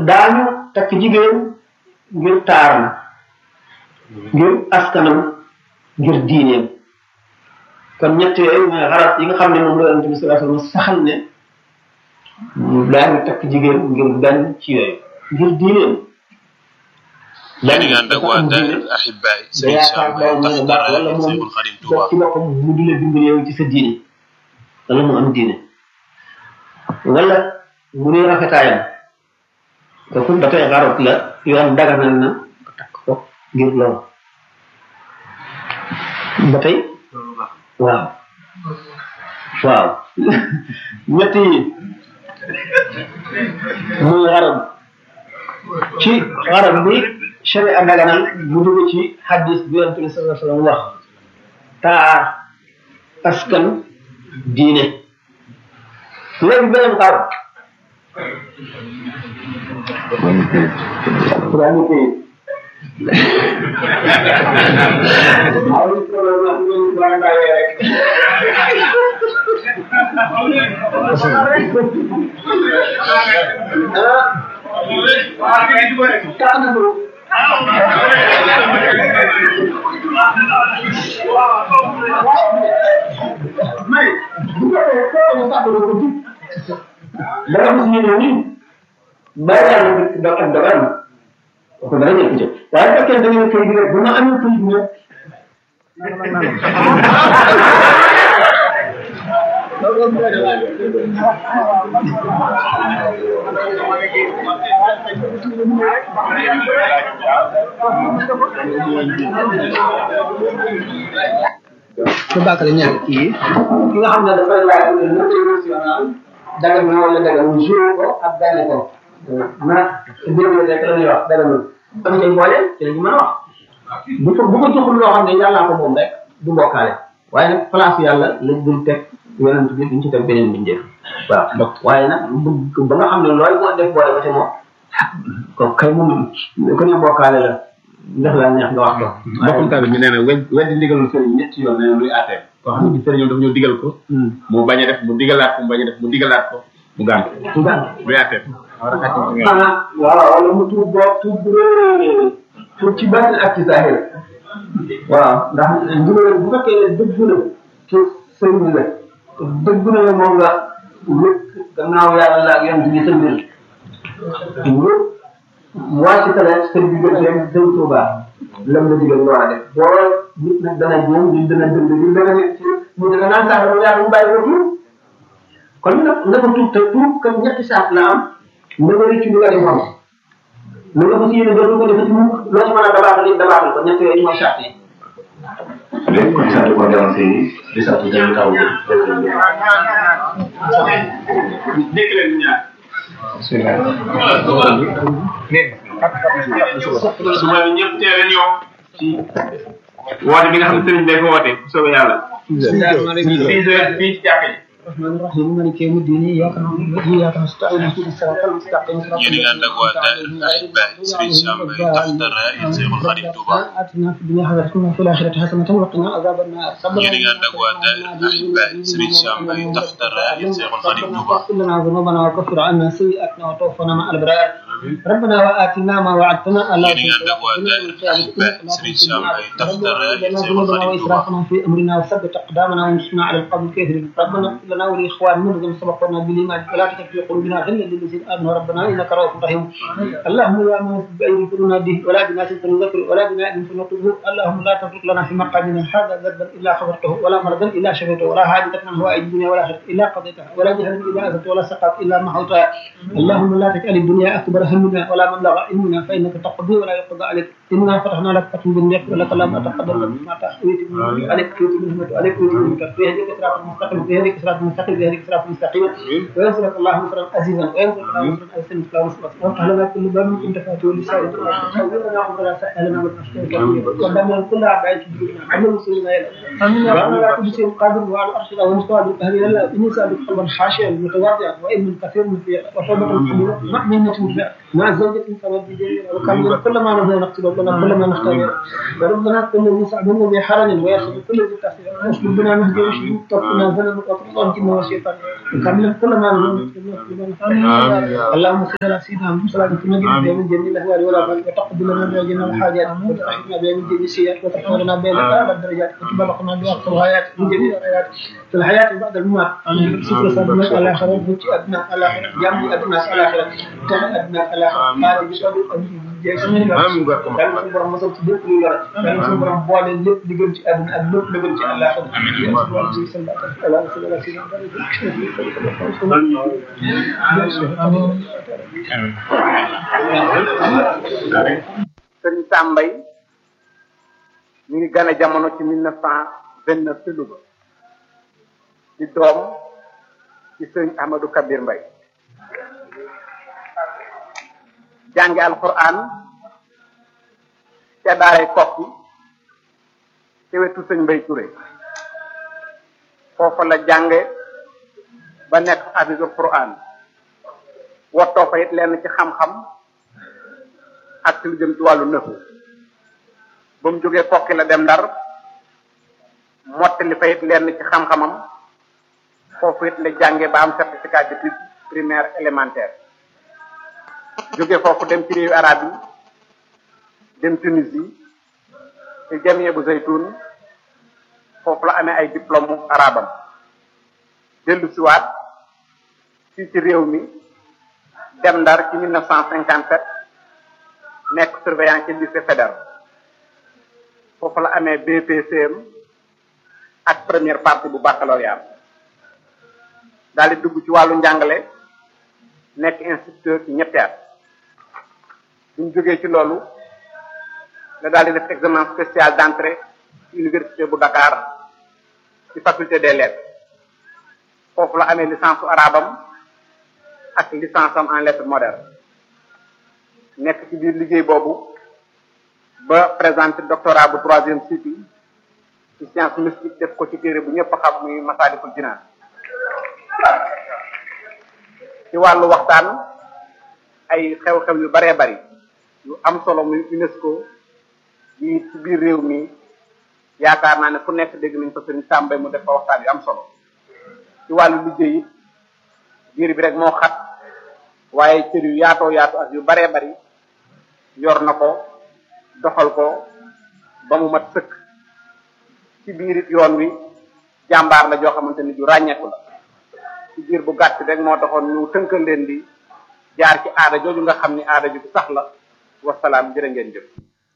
daañu takk jigéen ngir taaram ngir askanam ngir diineem kon ñett yooyu mooy xarat yi nga xam ne moom la yonent bi sallallahu alayhi wasallam saxal ne daañu takk jigéen ngir benn ci yooyu ngir diineem yéen a ngi ànd ak waa Daahira Ahibaay da Serigne yaakaar Sam daw Mbaye mu ne tax baax dara wala moom Seexul Xadim def Tuuba ci boppam mu di la dimbali yow ci sa diine wala mu am diine wala mu ne rafetaayam kooku ba tey xarot la yoon daganal na nga takk ko ngir loolu ba tey waaw waaw ñett yi muy xarab ci xarab bi sharia daganal mu dugg ci hadis bi yonent bi sallallahu alayhi wasallam wax taar askan diine léegi beneen xarab Kurang itu. Harus kalau nak minum barang kaya. Tak ada tu. Mai, bukan kau tak perlu tu. Dalam sini ni, bayar dapat dapat ko dara ñëw ci waaye fekkee da ngeen koy di rek bu ma amee koy di rek su bàkkale ñaar kii ki nga xam ne dafay laaj ne international dagal na wala dagal mu joué ko ak benn ko na mbir mi rek la ñuy wax dara moom am ci boole ci la ñu mën a wax bu ko bu ko joxul loo xam ne yàllaa ko moom rek du mbokkaale waaye nag place yàlla lañ dul teg yonent bi duñ ci teg beneen bindeef waaw donc waaye nag bu ba nga xam ne looy boo def boole ba te moom ko kay moom ko ne mbokkaale la ndax la neex nga wax ko mbokkum tamit mi nee na wed weddi ndigalul sëriñ ñetti yoon nee na luy àttee koo xam ne sëriñ dafa ñëw digal ko mu bañ a def mu digalaat ko mu bañ a def mu digalaat ko mu gànt luy àttee war a xàcc ci nga ah waaw wala mu tuub boo tuub bu rëy tuub ci benn ak ci zahir waaw ndax ndigal bu fekkee ne dëgg na ci sëriñ la dëgg na ne moom nga wékk gannaaw yàlla la ak yonent bi sa mbir nga wàcc tale sa digganteem dem Tuuba lam la digal nga war a def boo nit nag dana jéem nit dana dënd nit dana nekk ci nit dana naan sax dama yàlla mu bàyyi ko tuub kon nag nga ko tuub te tuub kan ñetti saat la am na nga rëcc li nga defoon na nga fas yéene dootu ko defati mukk loo ci mën a dabaatal it dabaatal ko ñett yooyu mooy saat yi léegi kon sant ko dem si di sant jëm taw bi dégg leen ñaar suba ñëpp teel a ñëw ci woote bi nga xam ne sëriñ day ko woote bu soobee yàlla six heures fii ci jàkka ji الرحمن الرحيم مالك يوم الدين اياك نعبد واياك نستعين اهدنا الصراط المستقيم صراط yéen a ngi ànd ak waa Daahira Ahibaay Serigne Sam Mbaye tax dara Seexul Xadim Tuuba اتنا في الدنيا حسنه وفي الاخره حسنه وقنا عذاب النار yéen a ngi ànd ak waa Daahira Ahibaay Serigne Sam Mbaye tax dara Seexul Xadim Tuuba اغفر لنا ذنوبنا وكفر عنا سيئاتنا وتوفنا مع الابرار ربنا واتنا ما وعدتنا الا yéen a ngi ànd ak waa Daahira Ahibaay Serigne Sam Mbaye tax dara Seexul ذنوبنا Xadim Tuuba واسرافنا في امرنا وثبت اقدامنا وانصرنا على القوم الكافرين ربنا اغفر لنا ولاخواننا الذين سبقونا بالايمان ولا تجعل في قلوبنا غلا للذين امنوا ربنا انك رؤوف رحيم اللهم يا من بايدي كلنا به ولا بناس فنذكر ولا بناء فنطلبه اللهم لا تترك لنا في مقامنا هذا ذنبا الا غفرته ولا مرضا الا شفيته ولا حاجة من هوائج الدنيا ولا اخره الا قضيتها ولا جهلا الا اذنت ولا سقط الا محوتها اللهم لا تجعل الدنيا اكبر همنا ولا مبلغ علمنا فانك تقضي ولا يقضى عليك انا فتحنا لك فتح بالنعم ولك اللهم تقدم لك ما تحويت من عليك كيوت من عليك كيوت من في هذه صراط المستقيم في هذه صراط المستقيم في هذه صراط المستقيم وينصرك الله نصرا عزيزا وينصرك الله نصرا عزيزا مثل نصرك وافتح لنا كل باب كنت فاتحه لسائر حولنا عمرنا سألنا من أشياء قدمنا كل أعدائك عمل مسلمين آمين يا رب لا كل شيء قادر وعلى الأرش له مستوى بالقهر إلا إني سألك قلبا خاشعا متواضعا وإن من كثير من في وتوبة قبيلة مؤمنة مع زوجة فرد جميلة وكان كل ما نبغى نقتل ربنا كل ما نختار وربنا كل الذي سعدنا بحرم ويأخذ كل ذي تحصيل ويشكر بنا مهدي ويشكر توفنا زنا وقتل الجن والشيطان وكمل كل ما نبغى اللهم صل على سيدنا محمد صلى الله عليه وسلم من جميع الأهوال والآفات وتقبل لنا بها جميع الحاجات وترحمنا بها من جميع السيئات وتحفظنا بها لأعلى الدرجات وتبلغنا بها أقصى الغايات من جميع الغايات في الحياة بعد الممات سفر صدمة الآخرة وفتي أبناء الآخرة جمع أبناء الآخرة تحت أبناء الآخرة هذه بقدر jeex sama ni yàlla suñu borom mosal ci lépp luy lore yàlla suñu borom boole lépp li gën ci àdduna ak lépp li gën ci àllaaxira yàlla suñu borom ci seen bàttal ala sala sina sëriñ Sambay ñu ngi gane jamono ci mille neuf cent vingt neuf ci Louga di doom ci sëriñ Ahmadou Kabir Mbay jànge alquran ca daaray kokki ci wetu sëñ Mbay Touré foofa la jànge ba nekk hafisul quran wottoo fa it lenn ci xam-xam ak ci lu jëm ci wàllu nëfu ba mu jógee kokki la dem ndar mottali fa it lenn ci xam-xamam foofu it la jànge ba am certificat d'études primaire élémentaire jóge foofu dem ci réewu arab yi dem Tunisie ci jamie bu zaytun foofu la amee ay diplôme arabam dellu siwaat fii ci réew mi dem ndar ci mille neuf cent cinquante sept nekk surveillant ci lycée fédéral foofu la amee BPCM ak première partie bu baccalauréat daal di dugg ci wàllu njàngale nekk instituteur ci ñetti at buñ jógee ci loolu la daal di def examen spécial d'entrée ci université bu Dakar ci faculté des lettres foofu la amee licence su arabam ak licence am en lettres modernes nekk ci biir liggéey boobu ba présenté doctorat bu troisième cycle ci science mystique def ko ci téere bu ñëpp xam muy Masaalikul Jinaan ci wàllu waxtaan ay xew-xew yu baree bari yu am solo muy UNESCO yi ci biir réew mi yaakaar naa ne fu nekk dégg nañ ko sëriñ Sàmbay mu def fa waxtaan yu am solo ci wàllu liggéey it biir bi rek moo xat waaye cër yu yaatoo yaatu ak yu baree bari yor na ko doxal ko ba mu mat sëkk ci biir it yoon wi jàmbaar la joo xamante ni ju ràññeeku la ci biir bu gàtt rek moo taxoon ñu tënkal leen di jaar ci aada jooju nga xam ni aada ju sax la wasalaam jërë ngeen jëf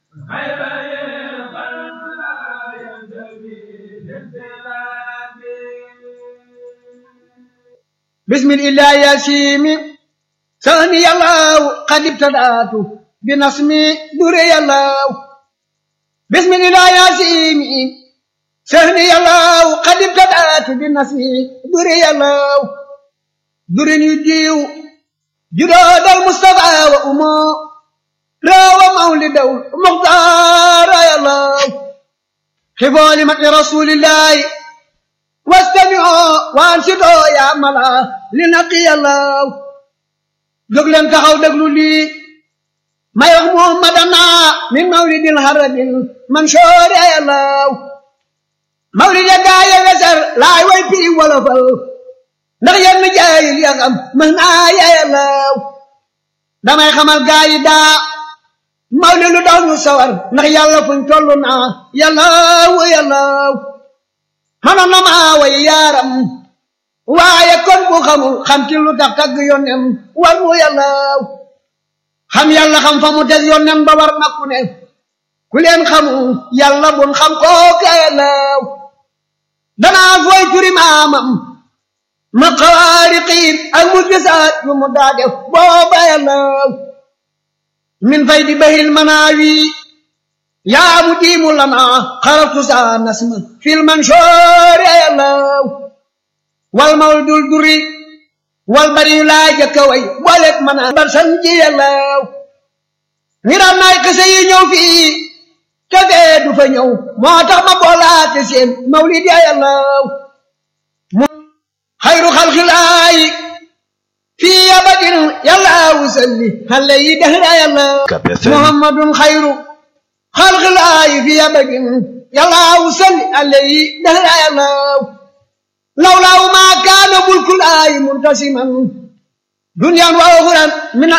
بسم الله يا سيمي ثاني الله قد ابتدأت بنصمي دري الله بسم الله يا سيمي ثاني الله قد ابتدأت بنصمي دري الله دري يجيو جراد المصطفى وأمه راوى مولد مختار يا الله خفوا لمكر رسول الله واستمعوا وانصتوا يا ملا لنقي الله جوجلن تخاو دغلو لي ما يخ محمدنا من مولد الهرب المنشور يا الله مولد داي وسر لا وي في ولا فل ndax yenn jaayil ya xam mën naa ya yàllaw damay xamal gaa yi daa mawli lu daw ñu sawar ndax yàlla fuñ toll naa yàllaw yàllaw mënoon na maa way yaaram waaye kon bu xamul xam ci lu tax tagg yónnem war mu yàllaw xam yàlla xam fa mu des yónnem ba war na ku ne ku leen xamul yàlla bun xam kooku yàllaw danaa fooy turi maamam ma xawaariqiin ak mu gisaat yu mu daa def booba yàllaw min fay di bahil manaawi yaa mu diimu lana xaratu saa nasma fil mansoor ya yàllaw wal mawdul duri wal bari yu laa jëkka way booleeg mën a bar san ji yàllaw ñi daan naay kese yi ñëw fii te fee du fa ñëw moo tax ma boolaate seen mawlid ya yàllaw mu xayru xalxilaayi في أبد يلا وسلي هل يدهر يلا محمد خير خلق الله في أبد يلا وسلي هل يدهر يلا لولا ما كان ملك الله منتسما دنيا وأخرى من